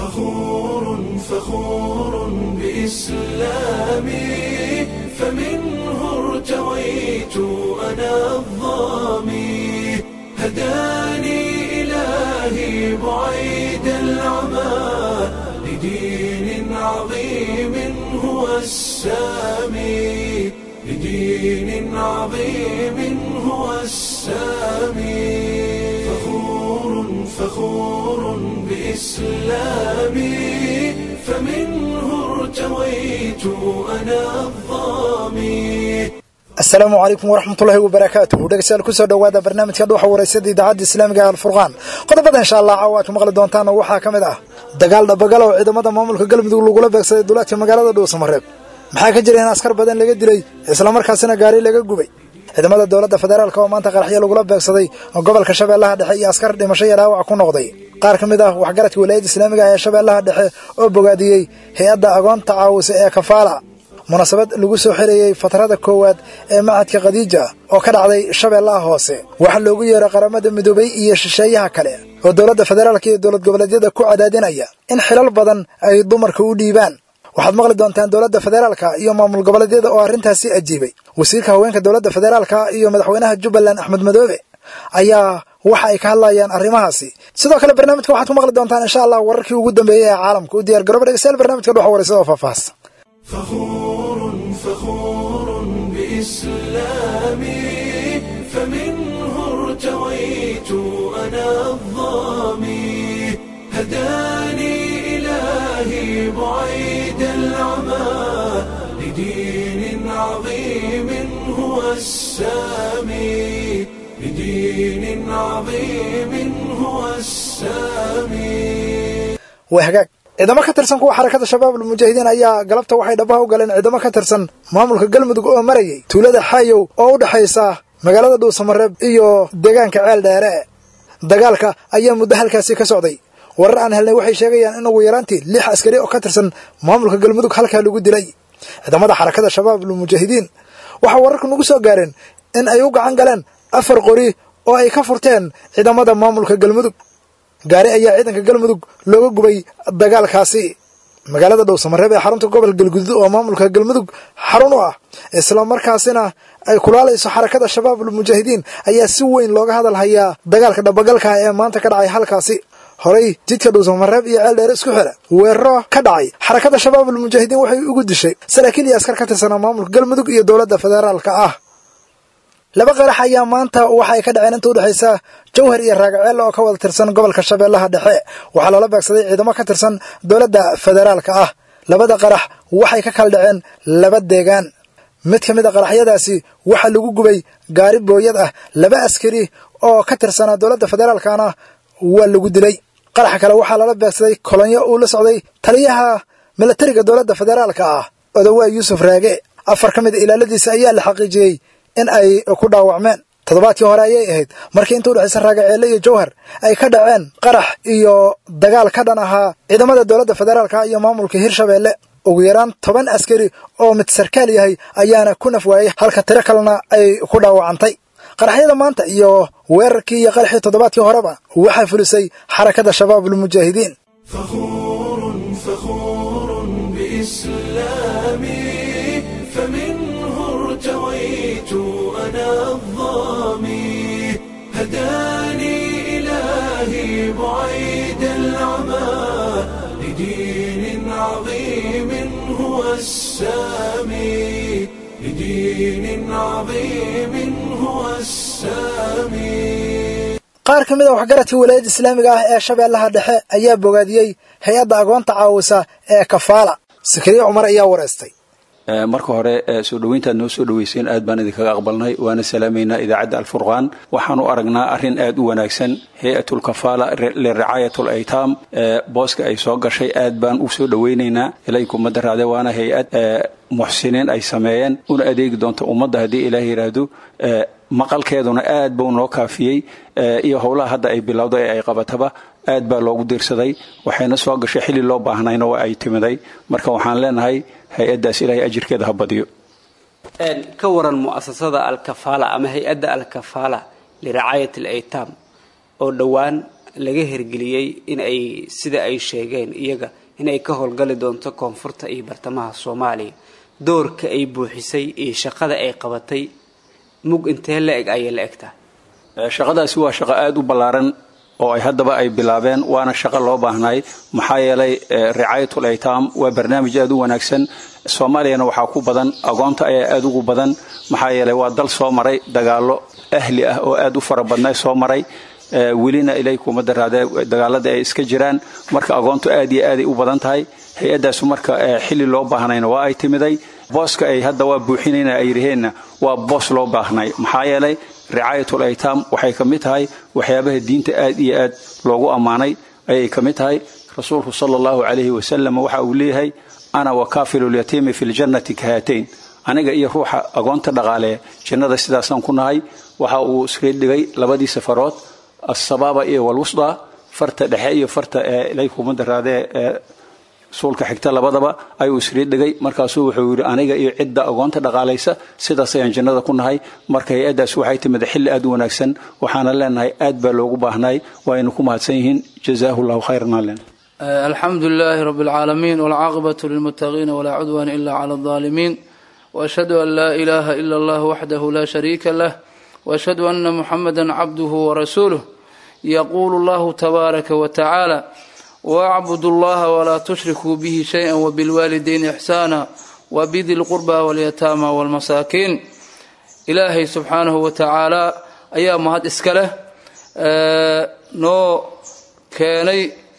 فخور فخور بإسلامي فمنه ارتويت أنا الظامي هداني إلهي بعيد العمى لدين عظيم هو السامي لدين عظيم هو السامي فخور فخور بإسلامي فمنه ارتويت أنا الظامي asalaamu calaykum waraxmatullaahi wabarakaatuhu dhegeystayaal kusoo dhowaada barnaamijka dhuuxa wareysada idaacadda islaamiga ee alfurqaan qodobada insha allah caawa aad ku maqli doontaan waxaa ka mid ah dagaal dhabagal oo ciidamada maamulka galmudug lagula beegsaday duulaadka magaalada dhuusamareeb maxaa ka jira in askar badan laga dilay islamarkaasina gaari laga gubay ciidamada dowladda federaalk oo maanta qaraxyo lagula beegsaday gobolka shabeellaha dhexe iyo askar dhimasho iyo dhaawac ku noqday qaar ka mid ah waxgaradka wilaayadda islaamiga ee shabeellaha dhexe oo bogaadiyey hay-adda agoonta caawisa ee kafaala munaasabad lagu soo xirayey fatrada koowaad ee macadka khadiija oo ka dhacday shabeellaha hoose waxaa loogu yeeray qaramada midoobay iyo shisheeyaha kale oo dowladda federaalka iyo dowlad goboleedyada ku cadaadinaya in xilal badan ay dumarka u dhiibaan waxaad maqli doontaan dowladda federaalka iyo maamul goboleedyada oo arrintaasi ajiibay wasiirka haweenka dowladda federaalka iyo madaxweynaha jubbaland axmed madoobe ayaa waxa ay ka hadlayaan arrimahaasi sidoo kale barnaamijka waxaad ku maqli doontaan insha allah wararkii ugu dambeeyey ee caalamka u diyar garooba dhegeystayaal barnamijka dhuxa wareysada oo faahfaahsan فخور فخور بإسلامي فمنه ارتويت أنا الظامي هداني إلهي بعيد العمى لدين عظيم هو السامي لدين عظيم هو السامي waa hagaag ciidamo ka tirsan kuwa xarakada shabaab almujaahidiin ayaa galabta waxay dhabaha u galeen ciidamo ka tirsan maamulka galmudug oo marayay tuulada xaayow oo u dhexaysa magaalada dhuusamareeb iyo deegaanka ceel dheere dagaalka ayaa muddo halkaasi ka socday warar aan helnay waxay sheegayaan in ugu yaraantii lix askari oo ka tirsan maamulka galmudug halkaa lagu dilay ciidamada xarakada shabaab almujaahidiin waxaa wararku nagu soo gaareen in ay u gacan galeen afar qori oo ay ka furteen ciidamada maamulka galmudug gaari ayaa ciidanka galmudug looga gubay dagaalkaasi magaalada dhowsamareeb ee xarunta gobol galgudud oo maamulka galmudug xarun u ah islamarkaasina ay kulaalayso xarakada shabaab almujaahidiin ayaa si weyn looga hadal hayaa dagaalka dhabagalka ee maanta ka dhacay halkaasi horey jidka dhuusamareeb iyo ceel dheer isku xira weeraro ka dhacay xarakada shabaab almujaahidiin waxay ugu dishay saraakiil iyo askar ka tirsanaa maamulka galmudug iyo dowladda federaalka ah laba qarax ayaa maanta waxa ay ka dhaceen inta udhexaysa jawhar iyo raagaceel oo ka wada tirsan gobolka shabeellaha dhexe waxaa loola beegsaday ciidamo ka tirsan dowladda federaalka ah labada qarax waxay ka kala dhaceen laba deegaan mid ka mid a qaraxyadaasi waxaa lagu gubay gaari booyad ah laba askari oo ka tirsanaa dowladda federaalkana waa lagu dilay qaraxa kale waxaa loola beegsaday kolonyo uu la socday taliyaha milatariga dowladda federaalka ah odawaa yuusuf raage afar ka mid a ilaaladiisa ayaa la xaqiijiyey in ay ku dhaawacmeen toddobaadkii hore ayay ahayd markii inta udhexaysa raagaceelle iyo jawhar ay ka dhaceen qarax iyo dagaal ka dhan ahaa ciidamada dowladda federaalka iyo maamulka hirshabeelle ugu yaraan toban askari oo mid sarkaal yahay ayaana ku naf waayey halka tiro kalena ay ku dhaawacantay qaraxyada maanta iyo weerarkii iyo qaraxii toddobaadkii horeba waxaa fulisay xarakada shabaab almujaahidiin فخور فخور بإسلامي فمنه ارتويت أنا الظامي هداني إلهي بعيد العمى لدين عظيم هو السامي لدين عظيم هو السامي qaar ka mid a waxgaradkii walaayadda islaamiga ah ee shabeellaha dhexe ayaa bogaadiyey hay-adda agoonta caawisa ee kafaala sakariye cumar ayaa wareystay marka hore soo dhoweyntaad noo soo dhoweyseen aad baan idinkaga aqbalnay waana salaamaynaa idaacadda alfurqaan waxaan u aragnaa arrin aad u wanaagsan hay-atulkafaala liricaayat laytaam booska ay soo gashay aad baan u soo dhoweynaynaa ilay kumada raade waana hay-ad muxsiniin ay sameeyeen una adeegi doonta ummadda haddii ilaah yidhaahdo maqalkeeduna aad buu noo kaafiyey iyo howlaha hadda ay bilowday ee ay qabataba aad baa loogu diirsaday waxayna soo gashay xilli loo baahnayna waa ay timiday marka waxaan leenahay hay-addaas ilaahay ajirkeeda ha badiyo ka waran mu'asasada alkafaala ama hay-adda alkafaala liricaayat alaytaam oo dhowaan laga hergeliyey in ay sida ay sheegeen iyaga in ay ka howlgali doonto koonfurta iyo bartamaha soomaaliya doorka ay buuxisay iyo shaqada ay qabatay mug intee la eg ayay la eg tahay shaqadaasi waa shaqo aada u ballaaran oo ay haddaba ay bilaabeen waana shaqo loo baahnay maxaa yeelay ricaayatul aytaam waa barnaamij aada u wanaagsan soomaaliyana waxaa ku badan agoonta ayaa aada ugu badan maxaa yeelay waa dal soo maray dagaallo ahli ah oo aada u fara badnay soo maray welina ilay kuma daraadee dagaalada ay iska jiraan marka agoontu aad iyo aaday u badan tahay hay-addaasu marka xilli loo baahnayna waa ay timiday booska ay hadda waa buuxinayna ay yidhaheenna waa boos loo baahnay maxaa yeelay ricaayatul aytaam waxay ka mid tahay waxyaabaha diinta aad iyo aad loogu ammaanay ayay ka mid tahay rasuulku sala allahu calayhi wasalam waxa uu leeyahay ana wakaafilulyatiimi fi ljannati kahaatayn aniga iyo ruuxa agoonta dhaqaaleeya jannada sidaasaan ku nahay waxa uu iska dhigay labadii safarood assabaaba iyo walwusda farta dhexe iyo farta ilay kuma daraadee suulka xigta labadaba ayuu isrii dhigay markaasuu wuxuu yidhi aniga iyo cidda agoonta dhaqaalaysa sidaas ayaan jannada ku nahay marka hay-addaas waxay timid xilli aad u wanaagsan waxaana leenahay aad baa loogu baahnay waaynu ku mahadsan yihiin jazaahu llahu khayran aan leenahay alxamdu lilaahi rabi اlcaalamiin wاlcaaqibatu lilmutaqiina walaa cudwana ila clى اlظaalimiin وأشhهadu an laa إlaha إla اllah waxdahu la shariika lah وأشhهadu أna muxamada cabduhu وrasuuluh yaqulu اllahu tabaaraka watacaala wاcbudu اllaha walaa tushrikuu bihi shayئa wbilwaalidayni إxsaana wbidi اlqurba wاlyataama wاlmasaakiin ilaahay subxaanahu wa tacaala ayaa mahad iska leh noo keenay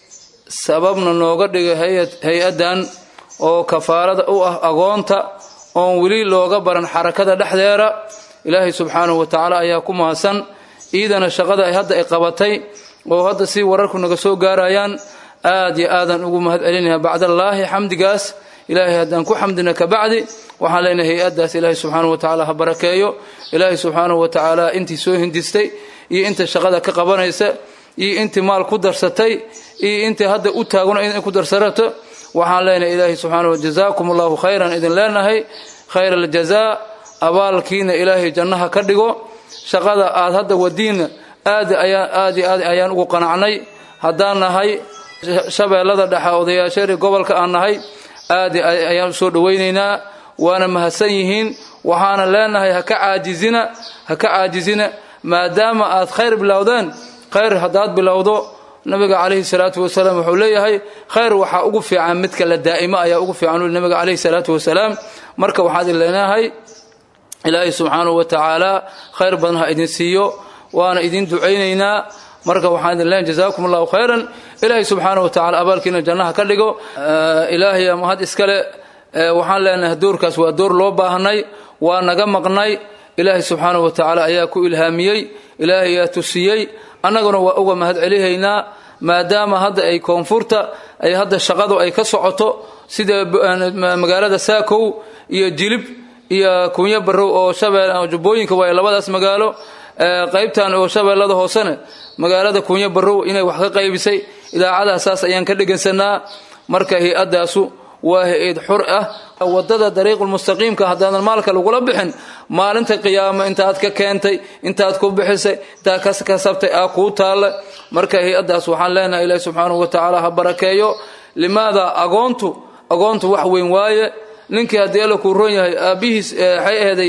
sababna nooga dhigay hay-addan oo kafaarada u ah agoonta oon weli looga baran xarakada dhexdeeda ilaahay subxaanahu wa tacaala ayaa ku mahadsan iidana shaqada ay hadda ay qabatay oo hadda si wararku naga soo gaarayaan aad iyo aadan ugu mahad celinayaa bacdallaahi xamdigaas ilaahay haddaan ku xamdina kabacdi waxaan leenahay hay-addaas ilaahay subxaanahu wa tacaala ha barakeeyo ilaahay subxaanahu wa tacaala intii soo hindistay iyo inta shaqada ka qabanaysa iyo intii maal ku darsatay iyo intii hadda u taagno in ku darsarato waxaan leenahay ilaahay subxaana wa jazaakum allahu khayran idin leenahay khayr aljazaa abaalkiina ilaahay jannaha ka dhigo shaqada aad hadda wadiina aad ayaan aad iyo aad ayaan ugu qanacnay haddaan nahay shabeellada dhexe odayaasheeri gobolka aan nahay aad ayaan usoo dhawaynaynaa waana mahadsan yihiin waxaana leenahay ha ka caajizina ha ka caajizina maadaama aad khayr bilowdeen khayr haddaad bilowdo nabiga calayhi salaatu wasalaam wuxuu leeyahay khayr waxaa ugu fiican midka la daa'imo ayaa ugu fiican uli nabiga calayhi salaatu wasalaam marka waxaad leenahay ilaahay subxaanahu wa tacaala khayr badan ha idin siiyo waana idin ducaynaynaa marka waxaan idin leenahay jazaakum allahu khayran ilaahay subxaanahu wa tacala abaalkiina jannaha ka dhigo ilaahay mahad iskale waxaan leenahay doorkaas waa door loo baahnay waa naga maqnay ilaahay subxaanahu wa tacaala ayaa ku ilhaamiyey ilaahay ayaa tusiyey annaguna waa uga mahad celihaynaa maadaama hadda ay koonfurta ay hadda shaqadu ay ka socoto sida magaalada saakow iyo jilib iyo kunyo barow oo shabeel jubbooyinka waa labadaas magaalo qaybtan oo shabeellada hoosena magaalada kunyo barow inay wax ka qaybisay idaacadaha saas ayaan ka dhegaysanaa marka hay-addaasu waa hay-ad xur ah wadada dariiqulmustaqiimka haddaadan maalka lagula bixin maalinta qiyaamo intaad ka keentay intaad ku bixisay intaad ka kasabtay aa kuu taalla marka hay-addaas waxaan leenahay ilaahi subxaanahu wa tacaala ha barakeeyo limaada agoontu agoontu wax weyn waaye ninkii haddii alla kuu roon yahay aabbihiis waxay aheeday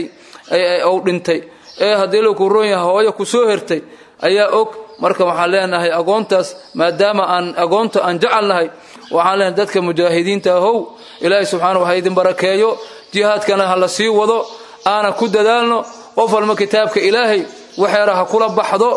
ou dhintay ee haddii alla kuu roon yahay hooyo ku soo hertay ayaa og marka waxaan leenahay agoontaas maadaama aan agoonta aan jecelnahay waxaan leenahay dadka mujaahidiinta ahow ilaahay subxaanahu ha idin barakeeyo jihaadkana ha la sii wado aana ku dadaalno qof walba kitaabka ilaahay waxeera ha kula baxdo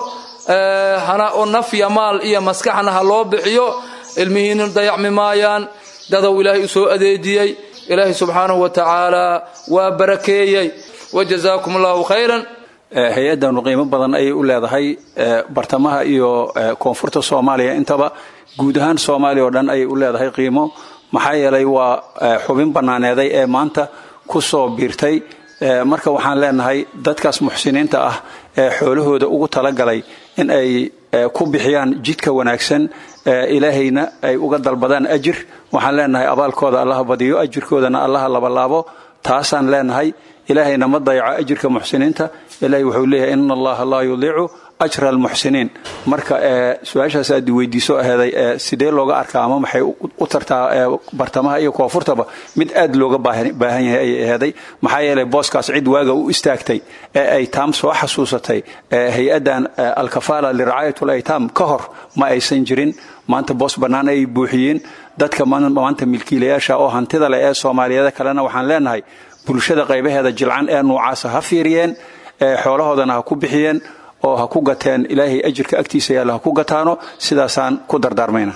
hana o naf iyo maal iyo maskaxna ha loo bixiyo ilmihiina dayacmi maayaan dadow ilaahay u soo adeejiyey ilaahay subxaanahu wa tacaala waa barakeeyey wajazaakum allahu khayran hay-addanu qiimo badan ayay u leedahay bartamaha iyo koonfurta soomaaliya intaba guud ahaan soomaaliya oo dhan ayay u leedahay qiimo maxaa yeelay waa xubin bannaaneeday ee maanta ku soo biirtay marka waxaan leenahay dadkaas muxsiniinta ah ee xoolahooda ugu talagalay in ay ku bixiyaan jidka wanaagsan ilaahayna ay uga dalbadaan ajir waxaan leenahay abaalkooda allaha badiyo ajirkoodana allaha labalaabo taasaan leenahay ilaahayna ma dayaco ajirka muxsiniinta ilahay wuxuu leeyahay ina allaha laa yudiicu ajra almuxsiniin marka su-aashaas aad weydiiso aheeday sidee looga arkaa ama maxay u tartaa bartamaha iyo koonfurtaba mid aad looga baahan yahay ayay aheeday maxaa yeelay booskaas cid waaga u istaagtay ee ay taam soo xasuusatay hay-addan alkafaala liracaayat laytaam ka hor ma aysan jirin maanta boos bannaan ay buuxiyeen dadka maanta milkiilayaasha oo hantida leh ee soomaaliyeed kalena waxaan leenahay bulshada qaybaheeda jilcan ee nuucaasa ha fiiriyeen xoolahoodana ha ku bixiyeen oo ha ku gateen ilaahay ajirka agtiisa yaalla ha ku gataano sidaasaan ku dardaarmayna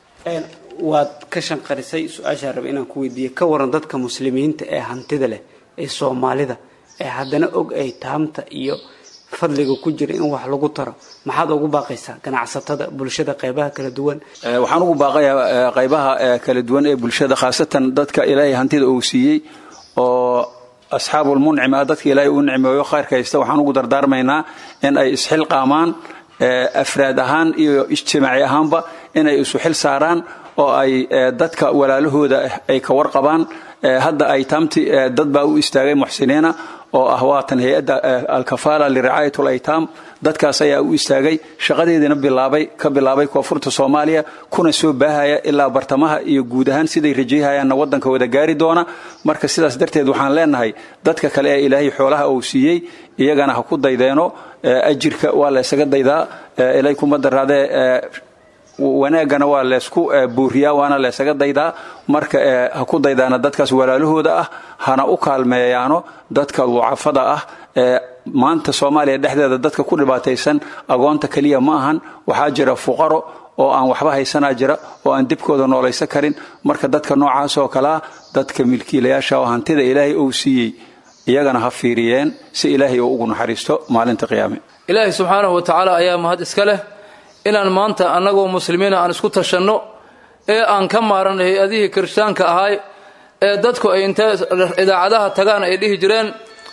waad ka shanqarisay su-aashaa raba inaan ku weydiiye ka waran dadka muslimiinta ee hantida leh ee soomaalida ee haddana og ay taamta iyo fadliga ku jira in wax lagu taro maxaad ugu baaqaysaa ganacsatada bulshada qaybaha kala duwan waxaan ugu baaqayaa qaybaha kala duwan ee bulshada khaasatan dadka ilaahay hantida uu siiyey oo asxaabulmuncima dadka ilaahay uu nicmeeyo khayrka haysta waxaan ugu dardaarmaynaa in ay isxilqaamaan afraad ahaan iyo ijtimaaci ahaanba inay isu xil saaraan oo ay dadka walaalahooda ay ka warqabaan hadda ay taamti dad baa u istaagay muxsiniina oo ah waatan hay-adda alkafaala liricaayat laytaam dadkaas ayaa u istaagay shaqadeediina bilaabay ka bilaabay koonfurta soomaaliya kuna soo baahaya ilaa bartamaha iyo guud ahaan siday rajayhayaanna waddanka wada gaari doona marka sidaas darteed waxaan leenahay dadka kale ee ilaahay xoolaha uu siiyey iyagana ha ku daydeeno ajirka waa la ysaga daydaa ilay kuma daraadee wanaaggana waa leysku buuriyaa waana laysaga daydaa marka ha ku daydaana dadkaas walaalahooda ah hana u kaalmeeyaano dadka ducafada ah maanta soomaaliya dhexdeeda dadka ku dhibaataysan agoonta keliya ma ahan waxaa jira fuqaro oo aan waxba haysanaa jira oo aan dibkooda noolaysan karin marka dadka noocaas oo kalea dadka milkiilayaasha oo hantida ilaahay uu siiyey iyagana ha fiiriyeen si ilaahay uu ugu naxariisto maalinta qiyaame ilaahay subxaanahu wa tacaala ayaa mahad iska leh inaan maanta annagoo muslimiina aan isku tashanno ee aan ka maaran hay-adihii kirishtaanka ahay ee dadku ay intee idaacadaha tagaan ay dhihi jireen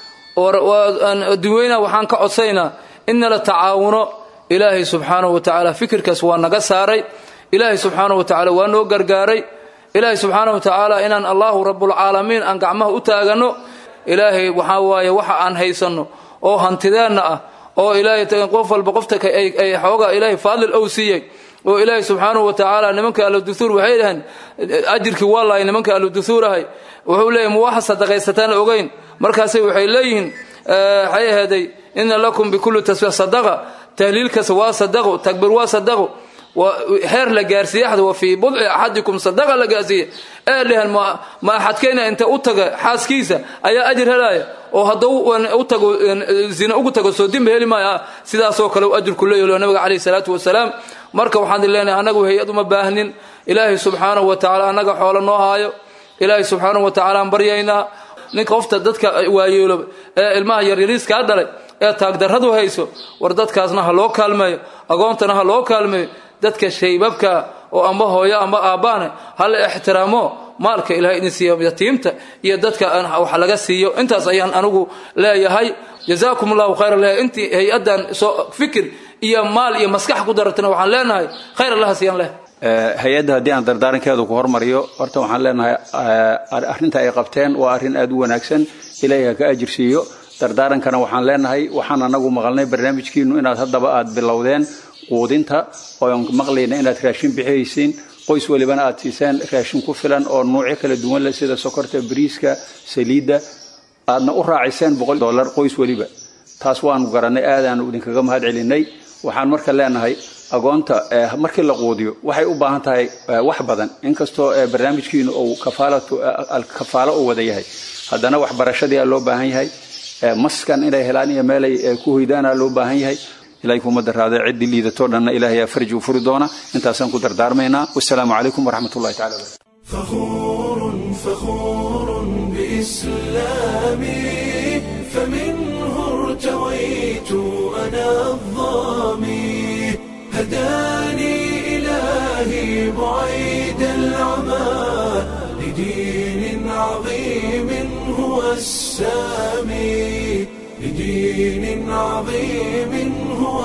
adduweyna waxaan ka codsaynaa in nala tacaawuno ilaahay subxaanahu wa tacaala fikirkaas waa naga saaray ilaahay subxaanahu wa tacaala waa noo gargaaray ilaahay subxaanahu wa tacaala inaan allahu rabbulcaalamiin aan gacmaha u taaganno ilaahay waxaa waaye waxa aan haysanno oo hantideenna ah oo ilaahay qof walba qofta ay xoogaa ilaahay faadil ow siiyey oo ilaahay subxaanahu wa tacaala nimanka ahluduhuur waxay dhaheen ajirkii waa lahay nimanka ahluduhuur ahay wuxuu leeyahy ma waxa sadaqaysataan ogeyn markaasay waxay leeyihiin waxay aheeday ina lakum bikulli tasbiix sadaqa tahliilkas waa sadaqo takbiir waa sadaqo xeer la gaarsiiye axad wa fii budci axadikum sadaqa la gaarsiiye ee dheheen ma axadkeyna inta u taga xaaskiisa ayaa ajir helaya oo hadduu u tago zina ugu tago soo dimba heli maayo sidaasoo kale u ajirku leeyahy nabiga calayhi salaatu wasalaam marka waxaan leenahay annagu hay-ad uma baahnin ilaahay subxaanahu wa tacaala annaga xoolo noo haayo ilaahay subxaanahu wa tacaala aan baryaynaa ninka qofta dadka waayeelo ee ilmaha yaryariiskaa dhalay ee taagdarradu hayso war dadkaasna ha loo kaalmeeyo agoontana ha loo kaalmeeyo dadka shaybabka oo amba hooyo amba aabbaane ha la ixtiraamo maalka ilahay idin siiyo yatiimta iyo dadka wax laga siiyo intaas ayaan anigu leeyahay jazaakum allahu khayra leeyahay intii hay-addan soo fikir iyo maal iyo maskax ku daratana waxaan leenahay khayr allaha siiyaan leh hay-adda haddii aan dardaarankeedu ku hormariyo horta waxaan leenahay arrinta ay qabteen waa arrin aad u wanaagsan ilaahay ha ka ajir siiyo dardaarankana waxaan leenahay waxaan anagu maqalnay barnaamijkiinu inaad haddaba aad bilowdeen quudinta oon maqlayna inaad raashin bixihaysiin qoys walibana aad siiseen raashin ku filan oo nuucyo kala duwan leh sida sokorta bariiska saliidda aadna u raaciseen boqol dollar qoys weliba taas waanu garannay aadaanu idinkaga mahad celinay waxaan marka leenahay agoonta markii la quudiyo waxay u baahan tahay wax badan inkastoo barnaamijkiinu uu kafaalo u wada yahay haddana waxbarashadii aa loo baahan yahay maskan inay helaan iyo meelay ku hoydaana loo baahan yahay ilahay kuma daraade ciddii liidatoo dhanna ilahay aa farji u furi doona intaasaan ku dardaarmaynaa wasalaamu calaykum waraxmat ullahi tacala barakatu فخور فخور بإسلامي فمنه ارتويت أنا الظامي هداني إلهي بعيد العمى لدين عظيم هو السامي لدين عظيم هو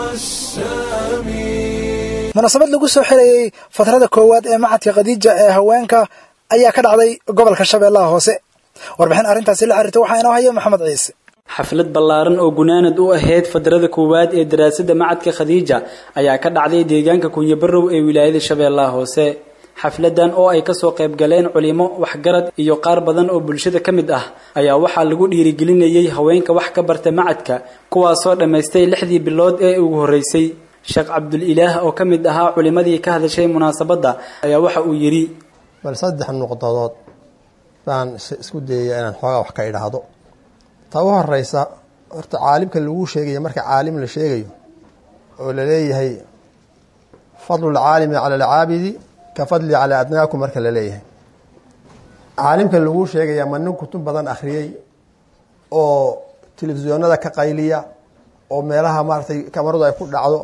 السامي munaasabad lagu soo xirayey fatrada koowaad ee macadka khadiija ee haweenka ayaa ka dhacday gobolka shabeellaha hoose warbixin arrintaasi la xiriirta waxaa inoo haya maxamed ciise xaflad ballaaran oo gunaanad u ahayd fadrada koowaad ee daraasadda macadka khadiija ayaa ka dhacday deegaanka kunyabarow ee wilaayada shabeellaha hoose xafladan oo ay kasoo qayb galeen culimo waxgarad iyo qaar badan oo bulshada ka mid ah ayaa waxaa lagu dhiirigelinayay haweenka wax ka barta macadka kuwaasoo dhammaystay lixdii bilood ee ugu horreysay sheekh cabdulilaah oo ka mid ahaa culimadii ka hadashay munaasabadda ayaa waxa uu yidhi bal saddex nuqdadood baan isku dayaya inaan xoogaa wax ka idhaahdo ta u horeysa horta caalimka laguu sheegayo marka caalim la sheegayo oo la leeyahay fadlu lcaalimi cala alcaabidi ka fadli calaa adnaakum marka la leeyahay caalimka laguu sheegaya ma nin kutub badan akhriyey oo telefisyoonada ka qayliya oo meelaha maaratay kamaradu ay ku dhacdo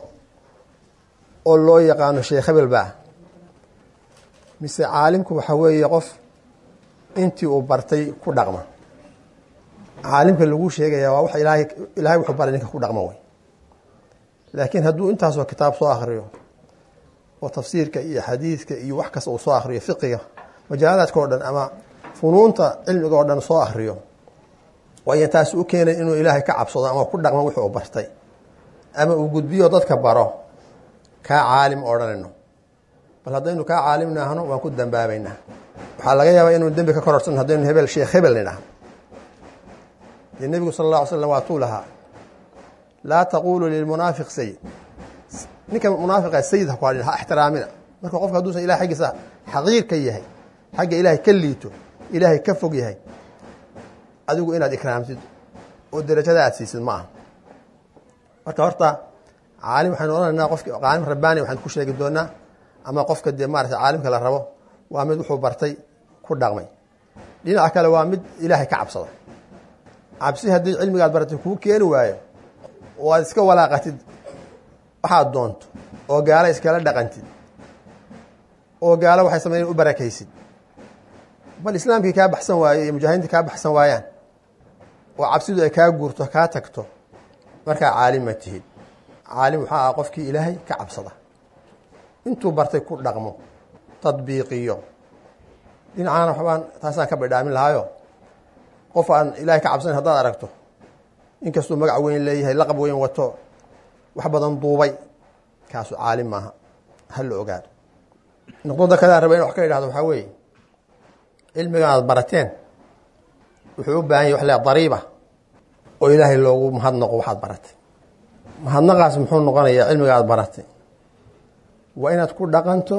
oo loo yaqaano sheekh hebel baa mise caalimku waxa weeye qof intii uu bartay ku dhaqma caalimka laguu sheegaya waa wax ilaahay ilaahay wuxuu baray ninka ku dhaqma wey laakiin hadduu intaasoo kitaab soo akhriyo oo tafsiirka iyo xadiidka iyo wax kasta uu soo akhriyo fiqiga majaalaadka oo dhan ama funuunta cilmiga oo dhan soo akhriyo waayan taasi u keenay inuu ilaahay ka cabsado ama ku dhaqmo wuxuu bartay ama uu gudbiyo dadka baro kaa caalim odhanayno bal haddaynu kaa caalim naahno waan ku dambaabaynaa waxaa laga yaabaa inuu dembi ka kororsan haddaynu hebel sheekh hebel nidhah dee nebigu sala alla ly slam waa tuu lahaa laa taqulu lilmunaafiq sayid ninka munaafiqa sayid ha ku hadhin ha ixtiraamina marka qofka hadduusan ilahay xaggiisa xaqiir ka yahay xagga ilaahay ka liito ilaahay ka fog yahay adigu inaad ikraamtid oo derajada aad siisid ma aha marka horta caalim waxaynu odhanaynaa qofki caalim rabbaani waxaan ku sheegi doonaa ama qofka dee maarata caalimka la rabo waa mid wuxuu bartay ku dhaqmay dhinaca kale waa mid ilaahay ka cabsada cabsi haddii cilmigaad baratay kuu keeni waayo oo aad iska walaaqatid waxaad doonto oo gaalo iskala dhaqantid oo gaalo waxay sameeyeen u barakaysid bal islaamkii kaa baxsan waayo iyo mujaahidiintii kaa baxsan waayaan oo cabsidu ay kaa guurto kaa tagto markaa caalim ma tihid caalim waxaa ah qofkii ilaahay ka cabsada intuu bartay ku dhaqmo tadbiiqiyo dhinacaana waxbaan taasaan ka badhaamin lahaayo qof aan ilaahay ka cabsanayn haddaad aragto inkastuu magac weyn leeyahay laqab weyn wato wax badan duubay kaasu caalim maaha ha la ogaado noqdada kalean raba in wax ka idhahdo waxaa weeye cilmigan aad barateen wuxuu u baahan yahy wax le dariiba oo ilaahay loogu mahadnaqo waxaad baratay mahadnaqaas muxuu noqonayaa cilmiga aad baratay waa inaad ku dhaqanto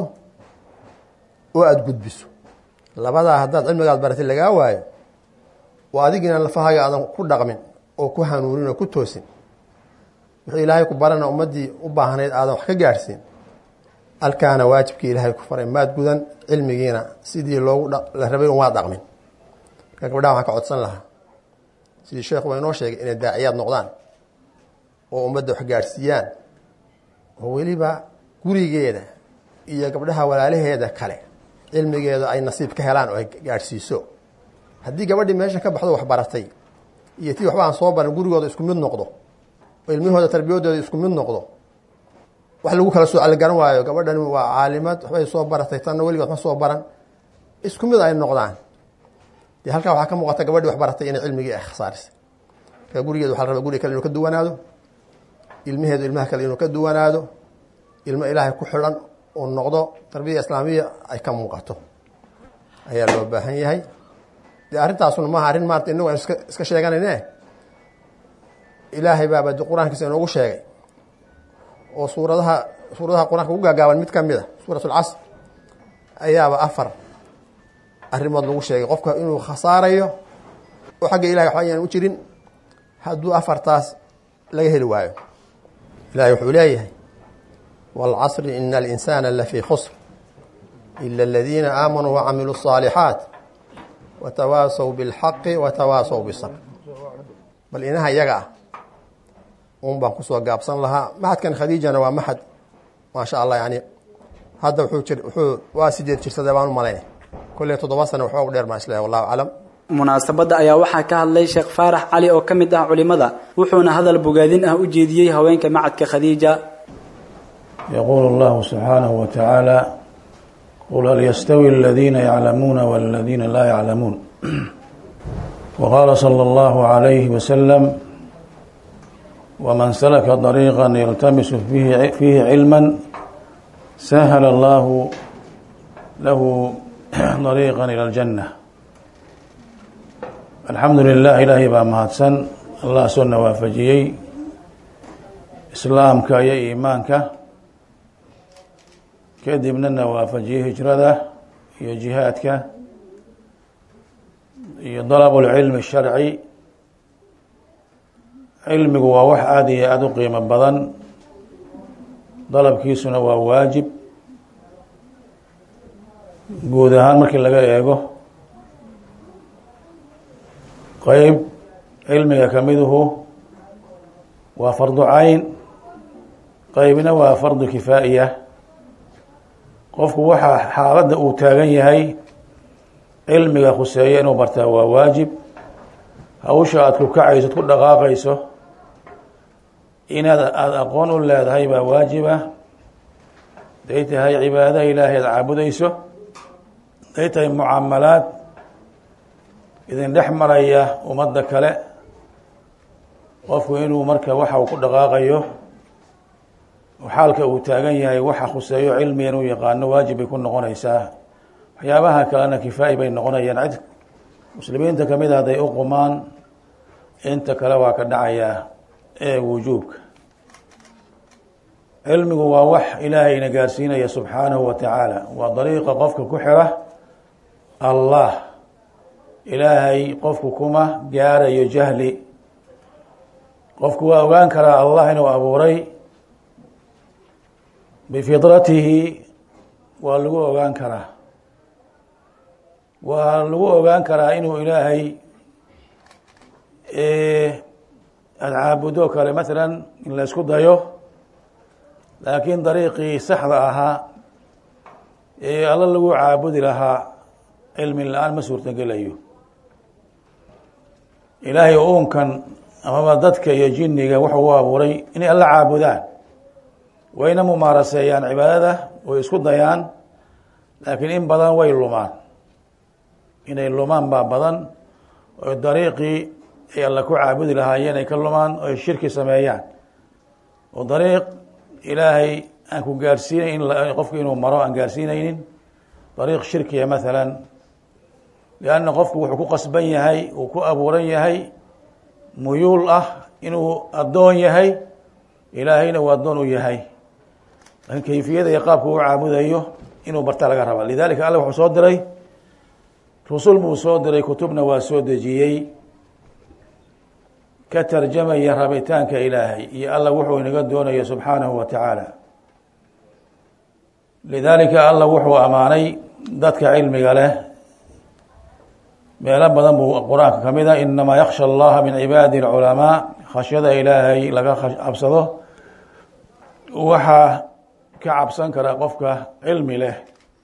oo aada gudbiso labadaa haddaad cilmiga aad baratay lagaa waayo oo adigiina lafahaaga aadan ku dhaqmin oo ku hanuunin oo ku toosin wuxuu ilaahay ku barana ummaddii u baahnayd aadan wax ka gaadhsiin alkaana waajibkii ilaahay ku faray maad gudan cilmigiina sidii loogu la rabay un waad dhaqmin marka gabdhaha waxaan ka codsan lahaa sidii sheekhu waa inoo sheegay inay daaciyaad noqdaan oo ummadda wax gaadhsiiyaan oo weliba gurigeeda iyo gabdhaha walaalaheeda kale cilmigeeda ay nasiib ka helaan oo ay gaadhsiiso haddii gabadhii meeshan ka baxdo wax baratay iyo tii waxba aan soo baran gurigooda isku mid noqdo oo ilmihooda tarbiyadooda isku mid noqdo wax lagu kala soo algaran waayo gabadhani waa caalimad waxbay soo baratay tanna weligood ma soo baran isku mid ay noqdaan dee halkaa waxaa ka muuqata gabadhii wax baratay inay cilmigii ay khasaarisay marka gurigeeda waxa la rabaa guriga kale inuu ka duwanaado ilmaheedu ilmaha kale inuu ka duwanaado ilmo ilaahay ku xidhan uu noqdo tarbiya islaamiya ay ka muuqato ayaa loo baahan yahay dee arrintaasuna maaha arrin maarata inagu aan iska iska sheeganayne ilaahay baaba de qur-aankiisa inoogu sheegay oo suuradaha suuradaha qur-aanka ugu gaagaaban mid ka mid a suurat lcasr ayaaba afar arrimood lagu sheegay qofka inuu khasaarayo oo xagga ilahay waxba ayaan u jirin hadduu afartaas laga heli waayo ilahay wuxuu leeyahay wاlcasri ina alinsana lafii khusr ila aladiina aamanuu wacamiluu الصaalixaat watawaasaw biاlxaqi watawaasaw bisabr bal inaha iyaga ah un baan kusoo gaabsan lahaa maxadkan khadiijana waa maxad maasha allah yani hadda wuxuu jir wuxuu waa sideed jirsaday baan u malaynay kolley toddoba sana waxba u dheer maa isleehay wallahu aclam munaasabadda ayaa waxaa ka hadlay sheekh faarax cali oo ka mid ah culimada wuxuuna hadal bogaadin ah u jeediyey haweenka macadka khadiija يقول الله سبحانه وتعالى قل هل يستوي الذين يعلمون والذين لا يعلمون وقال صلى الله عليه وسلم ومن سلك طريقا يلتمس فيه, فيه علما سهل الله له طريقا إلى الجنة الحمد لله إلهي baa mahadsan allah soo nawaafajiyey islaamka iyo iimaanka kadibna nawaafajiyey hijrada iyo jihaadka iyo dalab اlcilmi الsharci cilmigu waa wax aada iyo aada u qiimo badan dalabkiisuna waa waajib guud ahaan markii laga eego qeyb cilmiga kamiduhu waa fardu cayn qeybna waa fardu kifaa'iya qofku waxaa xaaladda uu taagan yahay cilmiga khuseeya inuu bartaa waa waajib hawsha aada ku kacayso ku dhaqaaqayso inaad aada aqoon u leedahay baa waajiba haday tahay cibaada ilaahay aad caabudayso haday tahay mucaamalaad idin dhex maraya ummadda kale qofku inuu marka waxa uu ku dhaqaaqayo xaalka uu taagan yahay waxa khuseeyo cilmiga inuu yaqaano waajib bay ku noqonaysaa waxyaabaha kalena kifaa'i bay noqonayaan cid muslimiinta kamid a hadday u qumaan inta kale waa ka dhacayaa ee wujuubka cilmigu waa wax ilaahayna gaarsiinaya subxaanahu wa tacaala waa dariiqa qofka ku xira allah ilaahay qofku kuma gaarayo jahli qofku waa ogaan karaa allah inuu abuuray bifidratihi waa lagu ogaan karaa waa lagu ogaan karaa inuu ilaahay aada caabudo kale masalan in la isku dayo laakiin dariiqii saxda ahaa ee alla lagu caabudi lahaa cilmi la-aan ma suurtagelayo ilaahay uunkan amaba dadka iyo jinniga wuxuu u abuuray inay alla caabudaan wayna mumaaraseeyaan cibaadada way isku dayaan laakiin in badan way lumaan inay lumaan baa badan oo dariiqii ay alla ku caabudi lahaayeen ay ka lumaan oo ay shirki sameeyaan oo dariiq ilaahay aan ku gaarsiinayn qofku inuu maro aan gaarsiinaynin dariiq shirkiya maalan lianna qofku wuxuu ku qasban yahay uu ku abuuran yahay muyuul ah inuu addoon yahay ilaahayna uu addoon u yahay laakiin kayfiyada iyo qaabka uu caabudayo inuu barta laga raba lidalika alla wuxuu soo diray rusul buu soo diray kutubna waa soo dejiyey ka tarjamaya rabitaanka ilaahay iyo alla wuxuu inaga doonayo subxaanahu wa tacaala lidalika alla wuxuu ammaanay dadka cilmiga leh meelo badan buu qur-aanka ka mid a inamaa yaksha allaha min cibaadi alculamaa khashyada ilaahay laga cabsado waxaa ka cabsan kara qofka cilmi leh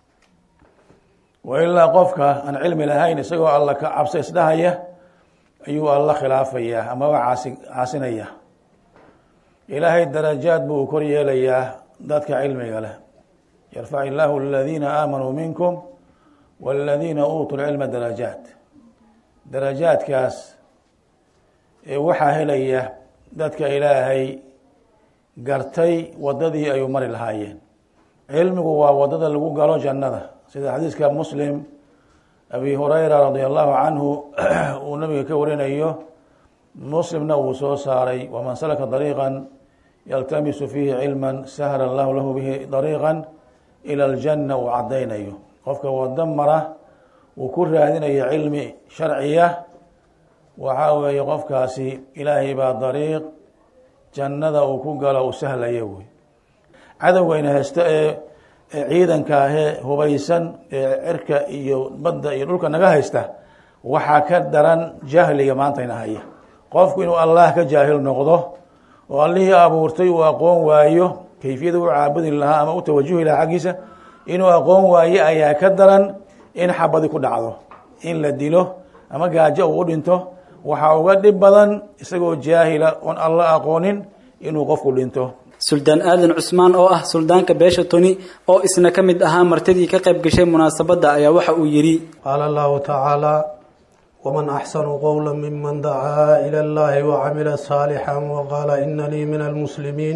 wa ilaa qofka aan cilmi lahayn isagoo alla ka cabso isdhahaya ayuu alla khilaafaya amaba caasi caasinaya ilaahay darajaad buu kor yeelayaa dadka cilmiga leh yarfac illaahu aladiina aamanuu minkum waladiina uutuu lcilma darajaat darajaadkaas ee waxaa helaya dadka ilaahay gartay wadadii ayuu mari lahaayeen cilmigu waa wadada lagu galo jannada sida xadiiska muslim abi hurayra radia allahu canhu uu nabiga ka warinayo muslimna uu soo saaray waman salaka dariiqan yaltamisu fiihi cilman sahla allahu lahu bihi dariiqan ila aljanna uu caddaynayo qofka wado mara uu ku raadinayo cilmi sharciya waxaa weeye qofkaasi ilaahay baa dariiq jannada uu ku galo uu sahlaya wey cadowgayna haysto ee ciidanka ahee hubaysan ee cirka iyo badda iyo dhulka naga haysta waxaa ka daran jahliga maantayna haya qofku inuu allah ka jaahil noqdo oo allihii abuurtay uu aqoon waayo kayfiyada u caabudi lahaa ama u tawajuhi lahaa xaggiisa inuu aqoon waayo ayaa ka daran in xabadi ku dhacdo in la dilo ama gaajo uu u dhinto waxaa uga dhib badan isagoo jaahila oon alla aqoonin inuu qofku dhinto suldaan aadan cusmaan oo ah suldaanka beesha toni oo isna ka mid ahaa martidii ka qayb gashay munaasabadda ayaa waxa uu yidhi qaala allahu tacaala ومن أحسن قولا ممن دعا إلى الله وعمل صالحا وقال إنني من المسلمين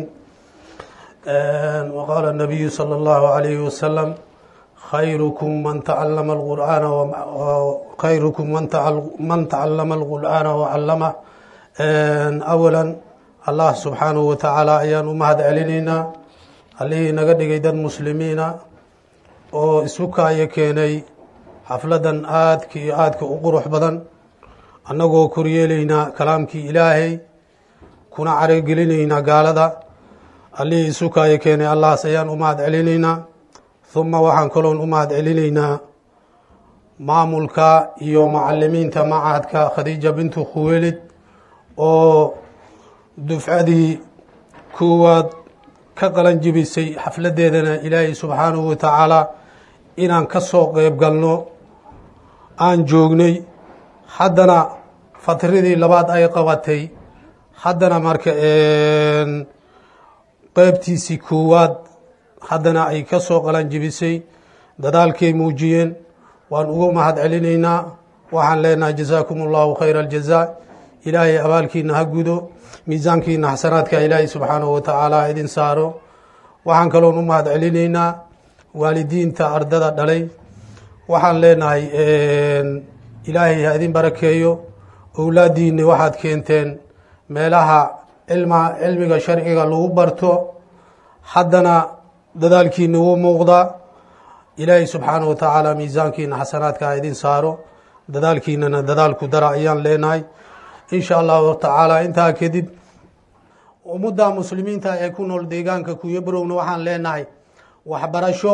وقال النبي صلى الله عليه وسلم خيركم من تعلم القرآن وخيركم من من تعلم القرآن وعلمه أولا الله سبحانه وتعالى ayaan u mahad celinaynaa allihii naga dhigay dad muslimiina oo isu kaayo keenay xafladan aadka iyo aadka u qurux badan annagoo koryeelaynaa kalaamkii ilaahay kuna carogelinaynaa gaalada allihii isu kaayo keenay allahaas ayaan u mahad celinaynaa huma waxaan kaloon u mahad celinaynaa maamulka iyo macalimiinta macadka khadiija bintu khuweelid oo dufcadii koowaad ka qalan jibisay xafladeedana ilaahay subxaanahu wa tacaala inaan ka soo qeyb galno aan joognay haddana fatradii labaad ay qabatay haddana marka qeybtiisii koowaad haddana ay ka soo qalan jibisay dadaalkay muujiyeen waan ugu mahad celinaynaa waxaan leenahay jazaakum allahu khayra aljaza ilaahay abaalkiina ha gudo miisaankiina xasanaadka ilaahay subxaanahu wa tacaala ha idin saaro waxaan kaloon u mahad celinaynaa waalidiinta ardada dhalay waxaan leenahay ilaahay ha idin barakeeyo owlaadiini waxaad keenteen meelaha cilma cilmiga sharciga lagu barto haddana dadaalkiina wuu muuqdaa ilaahay subxaanahu wa tacaala miisaankiina xasanaadka ha idin saaro dadaalkiinana dadaalku dara ayaan leenahay insha allahu tacaala intaa kadib ummadda muslimiinta ee ku nool deegaanka kuyabarowna waxaan leenahay waxbarasho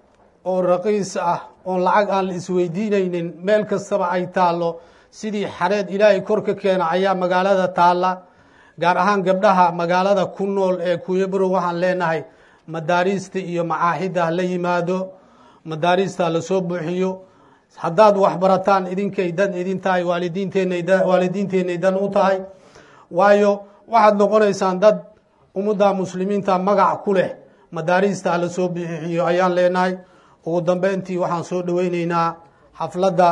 oo raqiis ah oon lacag aan la isweydiinaynin meel kastaba ay taallo sidii xareed ilaahay kor ka keena ayaa magaalada taalla gaar ahaan gabdhaha magaalada ku nool ee kuyabarow waxaan leenahay madaariista iyo macaaxidda la yimaado madaariista lasoo buuxiyo haddaad waxbarataan idinkay dan idin tahay waalidiinteenay dan u tahay waayo waxaad noqonaysaan dad ummadda muslimiinta magac ku leh madaariista lasoo bixiyo ayaan leenahay ugu dambeyntii waxaan soo dhoweyneynaa xafladda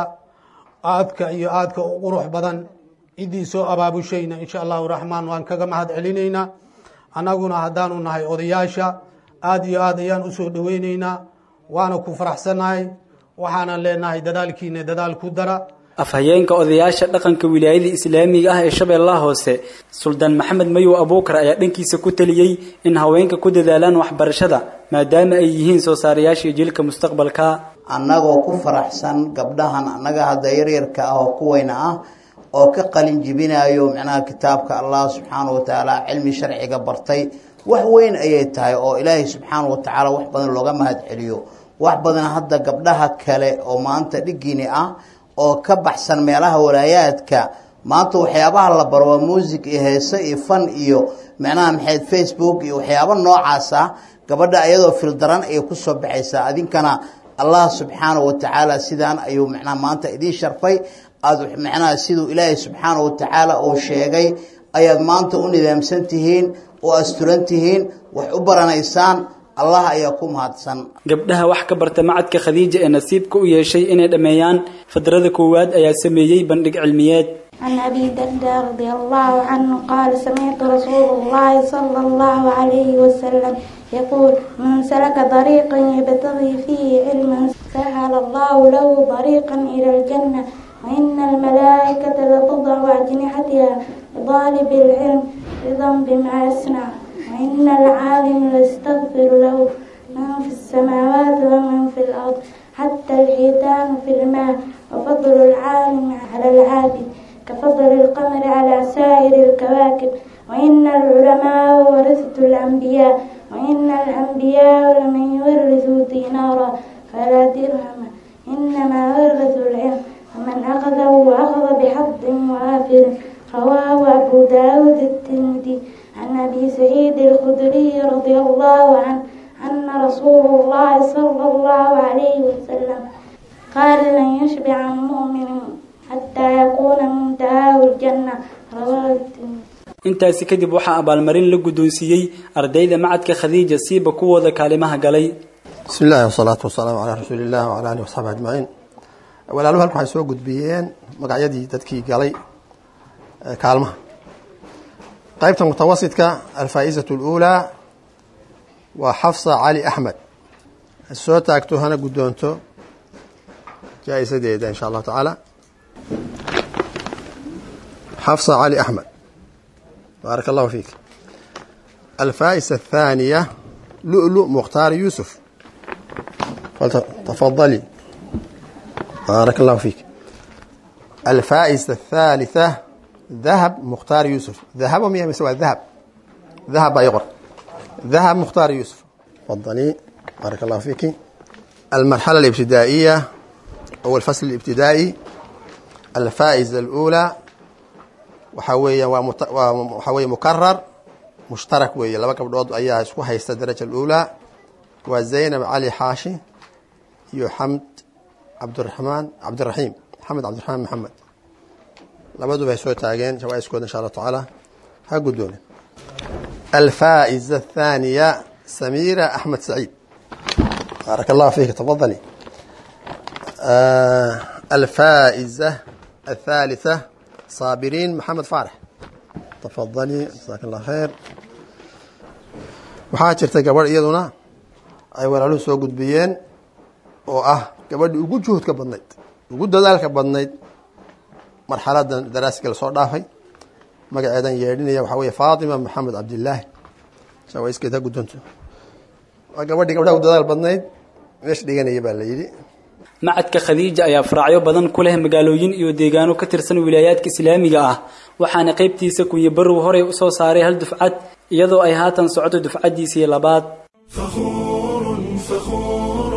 aadka iyo aadka u qurux badan ciddii soo abaabushayna insha allahu raxmaan waan kaga mahad celinaynaa annaguna haddaanu nahay odayaasha aada iyo aad ayaan usoo dhoweyneynaa waana ku faraxsannahay waxaanan leenahay dadaalkiina dadaal ku dara afhayeenka odayaasha dhaqanka wilaayada islaamiga ah ee shabeellaha hoose suldaan maxamed mayow abuukar ayaa dhankiisa ku taliyey in haweenka ku dadaalaan waxbarashada maadaama ay yihiin soo saarayaashii jiilka mustaqbalka annagoo ku faraxsan gabdhahan annaga hadda yaryarka ah oo kuweyna ah oo ka qalin jibinayo micnaha kitaabka allah subxaanahu watacaala cilmi sharciga bartay wax weyn ayay tahay oo ilaahay subxaanahu watacaala wax badan looga mahad celiyo wax badan hadda gabdhaha kale oo maanta dhigiini ah oo ka baxsan meelaha walaayaadka maanta waxyaabaha la baro waa muusig iyo heese iyo fan iyo micnaha maxayd facebook iyo waxyaabo noocaas ah gabadha ayadoo fildaran ayay kusoo baxaysaa adinkana allah subxaanahu watacaala sidaan ayuu micnaha maanta idiin sharfay aada micnaha siduu ilaahay subxaanahu watacaala uu sheegay ayaad maanta u nidaamsan tihiin oo asturan tihiin wax u baranaysaan allah ayaa ku mahadsan gabdhaha wax ka barta macadka khadiija ee nasiibka u yeeshay inay dhammeeyaan fadrada koowaad ayaa sameeyey bandhig cilmiyeed عن أبي الدرداء رضي الله عنه قال سمعت رسول الله صلى الله عليه وسلم يقول من سلك طريقا يبتغي فيه علما سهل الله له طريقا إلى الجنة وإن الملائكة لتضع أجنحتها لطالب العلم رضا بما يصنع وإن العالم ليستغفر له من في السماوات ومن في الأرض حتى الحيتان في الماء وفضل العالم على العابد كفضل القمر على سائر الكواكب وإن العلماء ورثة الأنبياء وإن الأنبياء لمن يورثوا دينارا فلا درهم إنما ورثوا العلم ومن أخذه أخذ بحظ وافر رواه أبو داود الترمذي عن أبي سعيد الخدري رضي الله عنه أن رسول الله صلى الله عليه وسلم قال لن يشبع المؤمن حتى يكون منتهاه الجنة رواه الترمذي intaasi kadib waxaa abaalmarin la guddoonsiiyey ardayda macadka khadiija siiba kuwooda kaalimaha galay bismi illaahi wasalaatu wasalaamu calaa rasuuli illah wcala alihi wasaxbi ajmaciin walaaluhu halka waxay soo gudbiyeen magacyadii dadkii galay kaalmaha qaybta mutawasitka alfaa'iizatu اluulaa waa xafsa cali axmed soo taagto hana guddoonto jaa-isadeeda in sha allahu tacaala xafsa cali axmed baarak allahu fiik alfaa'isa athaaniya lu'lu mukhtaar yuusuf tafadali baarak allahu fiik alfaa'isa athaalitha dahab mukhtaar yuusuf dahabo miya mise waa dahab dahab baa ii qor dahab mukhtaar yuusuf tafadali baarak allahu fiiki المرحلة الابتدائية أو الفصل الابتدائي الفائزة الأولى وحوية وحوية مكرر مشترك ويا لما قبل أيها اسكو هي الدرجة الأولى وزينب علي حاشي يو حمد عبد الرحمن عبد الرحيم محمد عبد الرحمن محمد لابد بهي سوي تاجين شوي اسكود إن شاء الله تعالى هقدوني الفائزة الثانية سميرة أحمد سعيد بارك الله فيك تفضلي آه الفائزة الثالثة صابرين محمد فارح تفضلي جزاك الله خير waxaa jirta gabadh iyaduna ay walaaluhu soo gudbiyeen oo ah gabadhii ugu juhudka badnayd ugu dadaalka badnayd marxaladan daraasiga lasoo dhaafay magaceedan yeedhinaya waxaa weeye faatima maxamed cabdilaahi shawaiskeed ha guddoonto waa gabadhii gabdhaha u dadaal badnayd meesha dhiganaya baa la yidhi macadka khadiija ayaa faraacyo badan ku leh magaalooyin iyo deegaano ka tirsan wilaayaadka islaamiga ah waxaana qaybtiisa kunye barow horey u soo saaray hal dufcad iyadoo ay haatan socoto dufcaddiisii labaad فخور فخور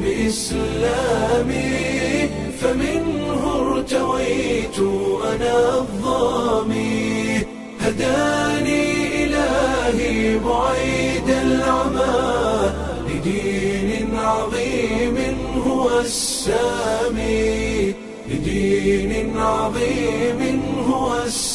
بإسلامي فمنه ارتويت أنا الظامي هداني إلهي بعيد العمى لدين عظيم هو السامي لدين عظيم هو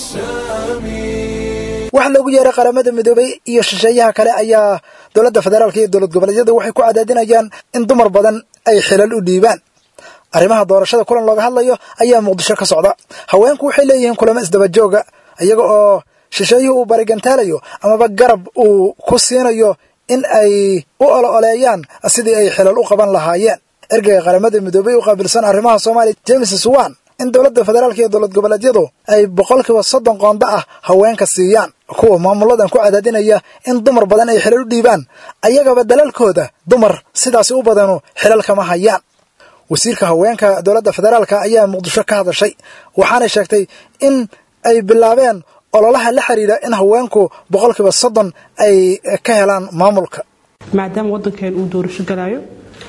السامي waxaa loogu yeeray qaramada midoobay iyo shisheeyaha kale ayaa dowladda federaalka iyo dowlad goboleedyadu waxay ku cadaadinayaan in dumar badan ay xilal u dhiibaan arrimaha doorashada kulan looga hadlayo ayaa muqdisho ka socda haweenku waxay leeyihiin kulamo isdabajooga iyaga oo shisheeyuhu uu barigantaalayo amaba garab uu ku siinayo in ay u olo oleeyaan sidii ay xilal u qaban lahaayeen ergeyga qaramada midoobay u qaabilsan arrimaha soomaaliya james swan in dowladda federaalka iyo dowlad goboleedyadu ay boqolkiiba soddon qoonda ah haweenka siiyaan kuwa maamuladan ku cadaadinaya in dumar badan ay xilal u dhiibaan ayagaba dalalkooda dumar sidaasi u badanu xilal kama hayaan wasiirka haweenka dowladda federaalka ayaa muqdisho ka hadashay waxaanay sheegtay in ay bilaabeen ololaha la xiriira in haweenku boqolkiiba soddon ay ka helaan maamulka maadaama waddankeen uu doorasho galaayo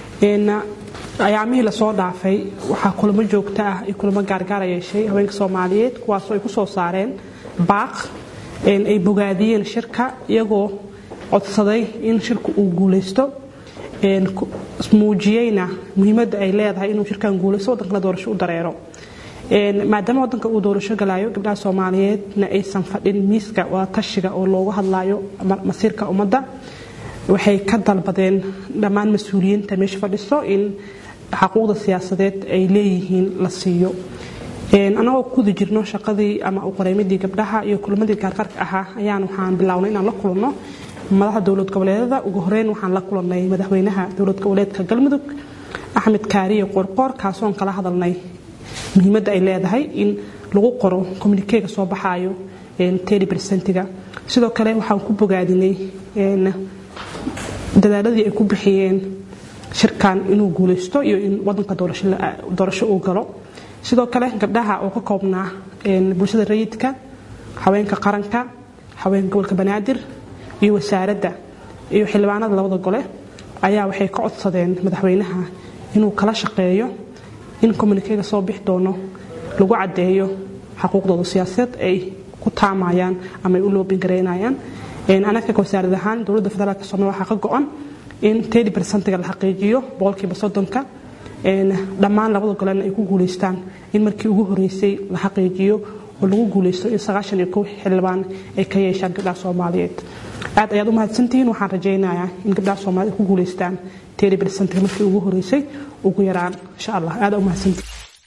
ayaamihii lasoo dhaafay waxaa kulamo joogto ah iyo kulamo gaargaara yeeshay haweenka soomaaliyeed kuwaasoo ay ku soo saareen baaq ay bogaadiyeen shirka iyagoo codsaday in shirka uu guulaysto muujiyeyna muhiimadda ay leedahay inuu shirkan guulaysto waddankana doorasho u dareero maadaama waddanka uu doorasho galaayo gabdhaha soomaaliyeedna aysan fadhin miiska wadatashiga oo loogu hadlaayo masiirka ummadda waxay ka dalbadeen dhammaan mas-uuliyiinta meesha fadhiso in xaquuqda siyaasadeed ay leeyihiin la siiyo anagoo kuda jirno shaqadii ama uqoreymadii gabdhaha iyo kulmadii gaargaarka ahaa ayaan waxaan bilownay inaan la kulanno madaxda dowlad goboleedada ugu horeyn waxaan la kulannay madaxweynaha dowlad goboleedka galmudug axmed kaariye qorqoor kaasoon kala hadalnay muhiimadda ay leedahay in lagu qoro communikeega soo baxaayo tedi bersentiga sidoo kale waxaan ku bogaadinay dadaaladii ay ku bixiyeen shirkan inuu guulaysto iyo in wadanka doorasho uu galo sidoo kale gabdhaha oo ka koobnaa bulshada rayidka haweenka qaranka haweenka gobolka banaadir iyo wasaaradda iyo xildhibaanada labada gole ayaa waxay ka codsadeen madaxweynaha inuu kala shaqeeyo in communikeega soo bixi doono lagu caddeeyo xaquuqdooda siyaasadeed ay ku taamayaan ama ay u loobingaraynayaan anaga wasaarad ahaan dowladda federaalk soomaliya waxaa ka go-an in tedi bersentiga la xaqiijiyo boqolkiiba soddonka dhammaan labada golena ay ku guulaystaan in markii ugu horeysay la xaqiijiyo oo lagu guulaysto in sagaashan iyo kow xildhibaan ay ka yeeshaan gabdhaha soomaaliyeed aad ayaad u mahadsantihiin waxaan rajaynayaa in gabdhaha soomaaliyed ku guulaystaan tedi bersentiga markii ugu horeysay ugu yaraan insha allah aad u mahadsantihiin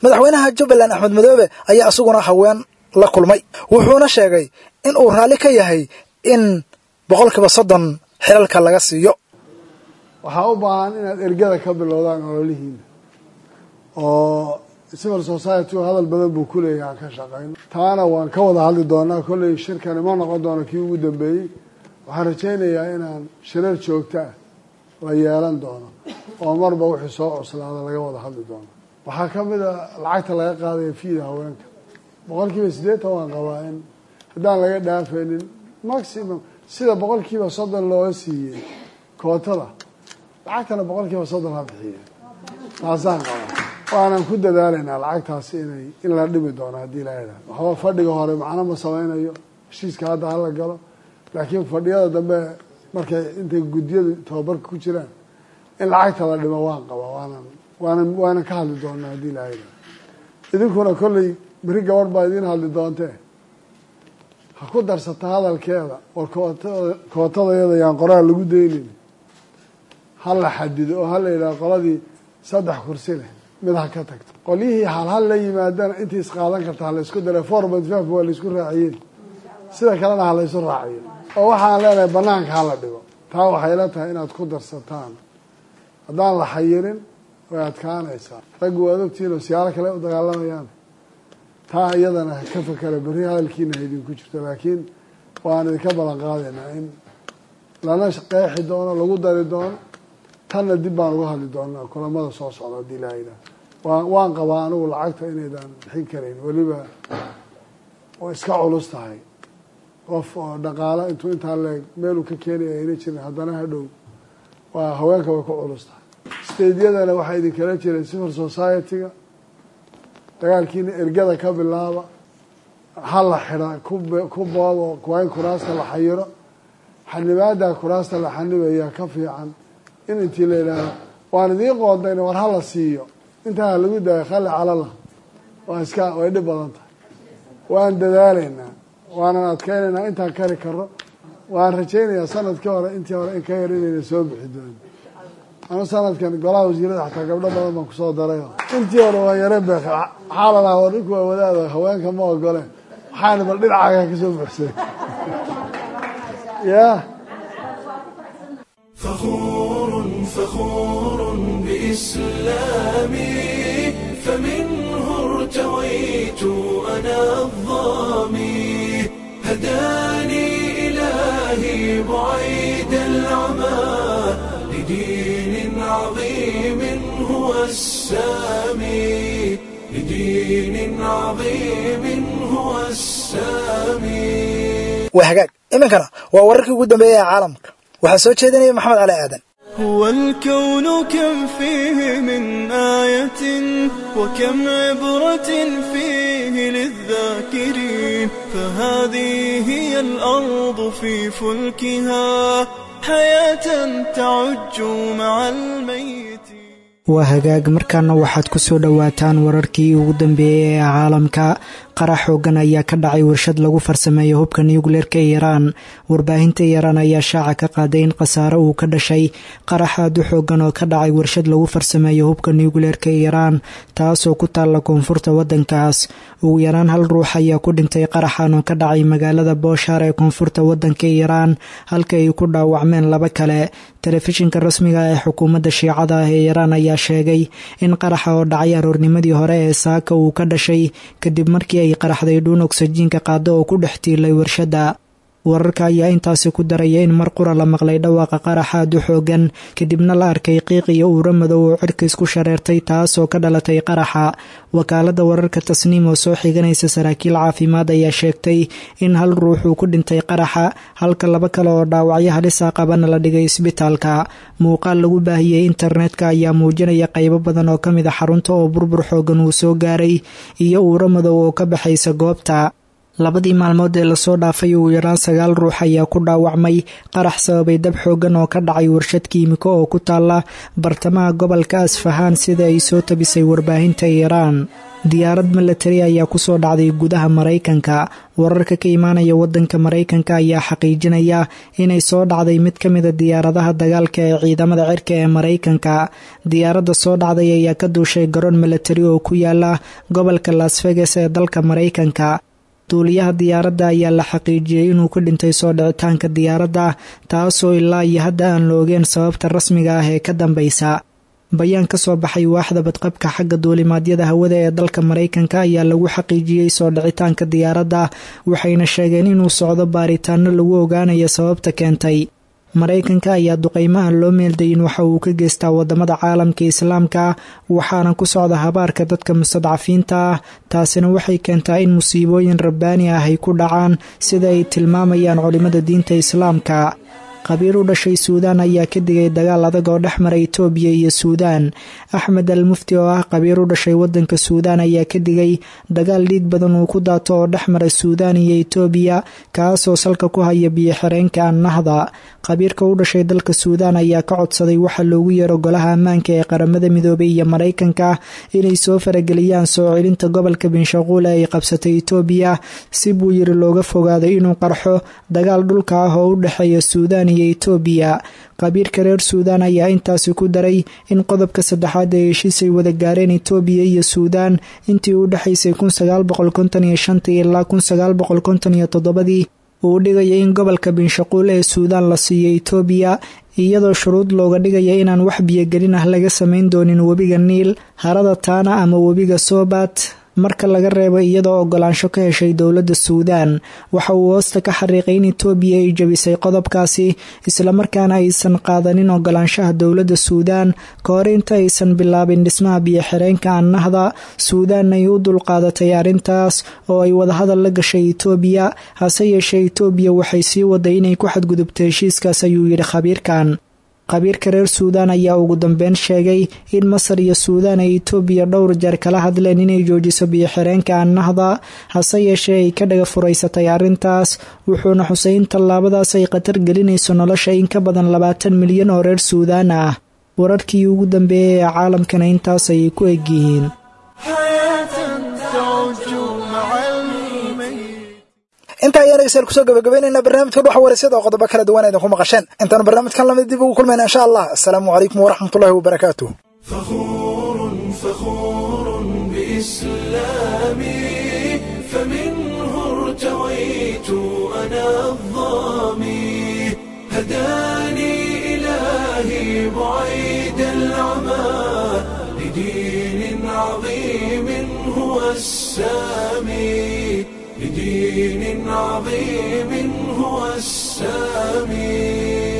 madaxweynaha jubbaland axmed madoobe ayaa isaguna haween la kulmay wuxuuna sheegay in uu raalli ka yahay in boqolkiiba soddon xilalka laga siiyo waxaa u baahan inaad ergada ka bilowdaan ololihiina oo civil society hadal badan buu ku leeyahay aan ka shaqayno taana waan ka wada hadli doonaa kolley shirkani ma noqon doono kii ugu dambeeyey waxaan rajaynayaa inaan shirar joogto ah la yeelan doono oo marba wixii soo cuslaada laga wada hadli doono waxaa ka mid a lacagta laga qaadaya fiida haweenka boqol kiiba siddeetan waan qabaa in haddaan laga dhaafaynin maximum sida boqol kiiba soddon looga siiyey kootada lacagtana boqol kiiba soddon ha bixiye taasaan qabaa waanan ku dadaalaynaa lacagtaasi inay in la dhimi doono haddii la yidhahdo waxba fadhiga hore macno ma samaynayo heshiiska hadda hala galo laakiin fadhiyada dambe markay intay guddiyadu tababarka ku jiraan in lacagta la dhimo waan qabaa waanan waanan waanan ka hadli doonaa haddii la yidhahdo idinkuna kolley beri gabadh baa idiin hadli doontee ha ku darsata hadalkeeda war kootada kootadayada yaan qoraal lagu daynin ha la xadido oo ha la yidhaho qoladii saddex kursi leh mid ha ka tagto qolyihii halhal la yimaadana intii isqaadan karta ha laysku dara four point five waa laysku raaciyeen sida kalena ha laysu raaciyo oo waxaan leenahay banaanka hala dhigo taa waxay la tahay inaad ku darsataan haddaan la xayirin way adkaanaysaa raggu waad ogtihiin oo siyaalo kale u dagaalamayaan taa iyadana ka fakera berri hadalkiina ha idinku jirto laakiin waan idinka ballan qaadaynaa in lana qeexi doono lagu dari doono tanna dib baan uga hadli doonaa kulamada soo socda haddii laa yidhaah waan waan qabaa anigu lacagta inaydaan bixin karayn weliba way iska culus tahay qof oo dhaqaalo intuu intaa leeg meeluu ka keenaya ayna jirin haddana hadhow waa haweenka way ku culus tahay stadeyadana waxaa idinkala jiray civil society-ga dagaalkiina ergada ka bilaaba ha la xidha ku boobo waa in kuraasta la xayiro xanibaada kuraasta la xanibayaa ka fiican in intii la yidhaahdo waan idiin qoondayna war hala siiyo intaa lagu daayo khali calala waa iska way dhib badan tahay waan dadaalaynaa waanan adkeynaynaa intaan kari karo waan rajaynayaa sanadkii hore intii hore in ka yar inayna soo bixi doonin anu sanadkan golaha wasiirada xataa gabdho badan baan kusoo daray intii hore waa yare beek waxaa la lahaa war ninku waa wadaada haweenka ma ogole waxaana bal dhinacaaga kasoo buxsay ya فخور فخور بإسلامي فمنه ارتويت أنا الظامي هداني إلهي بعيد العمى لدين عظيم هو السامي لدين عظيم هو السامي waa hagaag iminkana waa wararkii ugu dambeeyay ee caalamka waxaa soo jeedinaya maxamed cali aadan هو الكون كم فيه من آية وكم عبرة فيه للذاكرين فهذه هي الأرض في فلكها حياة تعج مع الميت waa hagaag markaana waxaad ku soo dhowaataan wararkii ugu dambeeyey ee caalamka qarax xoogan ayaa ka dhacay warshad lagu farsameeyo hubka nuukleerka iiraan warbaahinta iiraan ayaa shaaca ka qaaday in khasaare uu ka dhashay qarax aad u xoogan oo ka dhacay warshad lagu farsameeyo hubka nuukleerka iiraan taasoo ku taalla koonfurta wadankaas ugu yaraan hal ruux ayaa ku dhintay qaraxan oo ka dhacay magaalada booshaar ee koonfurta wadanka iiraan halka ay ku dhaawacmeen laba kale telefishinka rasmiga ee xukuumadda shiicada ah ee iiraan ayaa sheegay in qaraxa oo dhacay aroornimadii hore ee saaka uu ka dhashay kadib markii ay qaraxday dhuun ogsajiinka qaado oo ku dhex tiilay warshadda wararka ayaa intaasi ku daraya in mar qura la maqlay dhawaaqa qaraxa aad u xoogan kadibna la arkay qiiq iyo uuro madow oo cirka isku shareertay taasoo ka dhalatay qaraxa wakaalada wararka tasniim oo soo xiganaysa saraakiil caafimaad ayaa sheegtay in hal ruux uu ku dhintay qaraxa halka laba kale oo dhaawacyo halisa qabana la dhigay isbitaalka muuqaal lagu baahiyey internetka ayaa muujinaya qaybo badan oo ka mid a xarunta oo burbur xoogan uu soo gaaray iyo uuro madow oo ka baxaysa goobta labadii maalmood ee lasoo dhaafay ugu yaraan sagaal ruux ayaa ku dhaawacmay qarax sababay dab xoogan oo ka dhacay warshad kiimiko oo ku taalla bartamaha gobolka asfahaan sida ay soo tabisay warbaahinta iiraan diyaarad milatari ayaa kusoo dhacday gudaha maraykanka wararka ka imaanaya wadanka maraykanka ayaa xaqiijinaya inay soo dhacday mid ka mida diyaaradaha dagaalka ee ciidamada cirka ee maraykanka diyaaradda soo dhacday ayaa ka duushay garoon milatari oo ku yaala gobolka las vegas ee dalka maraykanka duuliyaha diyaaradda ayaa la xaqiijiyey inuu ku dhintay soo dhicitaanka diyaaradda taasoo ilaa iyo hadda aan la ogeen sababta rasmiga ah ee ka dambaysa bayaan ka soo baxay waaxda badqabka xagga duulimaadyada hawada ee dalka maraykanka ayaa lagu xaqiijiyey soo dhicitaanka diyaaradda waxayna sheegeen inuu socdo baaritaano lagu ogaanayo sababta keentay maraykanka ayaa duqeymahan loo meeldayin waxa uu ka geystaa wadamada caalamka islaamka waxaana ku socda habaarka dadka mustadcafiinta ah taasina waxay keentaa in musiibooyin rabbaani ah ay ku dhacaan sida ay tilmaamayaan culimada diinta islaamka qabiil u dhashay suudaan ayaa ka digay dagaal adag oo dhex mara itoobiya iyo suudaan axmed al mufti oo ah qabiil u dhashay wadanka suudaan ayaa ka digay dagaal dhiig badan uu ku daato oo dhex mara suudaan iyo itoobiya kaasoo salka ku haya biyo-xireenka annahda qabiilka u dhashay dalka suudaan ayaa ka codsaday waxa loogu yeero golaha ammaanka ee qaramada midoobay iyo maraykanka inay soo farageliyaan soo celinta gobolka binshaquul ee ay qabsatay itoobiya si buu yiri looga fogaado inuu qarxo dagaal dhulka ah oo u dhexeeya suudaan iyo itoobiya qabiilka reer suudaan ayaa intaasi ku daray in qodobka saddexaad ee heshiis ay wada gaareen itoobiya iyo suudaan intii u dhexaysay ilaa ii uu dhigaya in gobolka binshaquul ee suudaan la siiyo itoobiya iyadoo shuruud looga dhigaya inaan wax biyogelin ah laga samayn doonin webiga niil harada taana ama webiga sobat marka laga reebo iyadoo ogolaansho ka heshay dowladda suudaan waxa uu hoosta ka xariiqay in itoobiya ay jabisay qodobkaasi islamarkaana aysan qaadanin ogolaanshaha dowladda suudaan ka hor inta aysan bilaabin dhismaha biyo-xireenka annahda suudaan ay u dulqaadatay arrintaas oo ay wadahadal la gashay itoobiya hase yeeshee itoobiya waxay sii waday inay ku xadgudubto heshiiskaas ayuu yidhi khabiirkan qabiirka reer suudaan ayaa ugu dambeyn sheegay in masar iyo suudaan ay itoobiya dhowr jeer kala hadleen inay joojiso biyo-xireenka annahda hase yeeshee ay ka dhaga furaysatay arrintaas wuxuuna xusay in tallaabadaas ay khatar gelinayso nolosha in ka badan labaatan milyan oo reer suudaan ah wararkii ugu dambeeyay ee caalamkana intaas ayay ku egyihiin intaa ayaan dhegeystayaal kusoo gabagabaynaynaa barnaamijka dhuxa waraysyada oo qodobo kala duwan idinku maqasheen intaan barnaamijkan lamid dib ugu kulmayna insha allah asalaamu calaykum waraxmatullahi wabarakaatuh فخور بإسلامي فمنه ارتويت أنا الظامي هداني إلهي بعيد العمى لدين عظيم هو السامي لدين عظيم هو السامي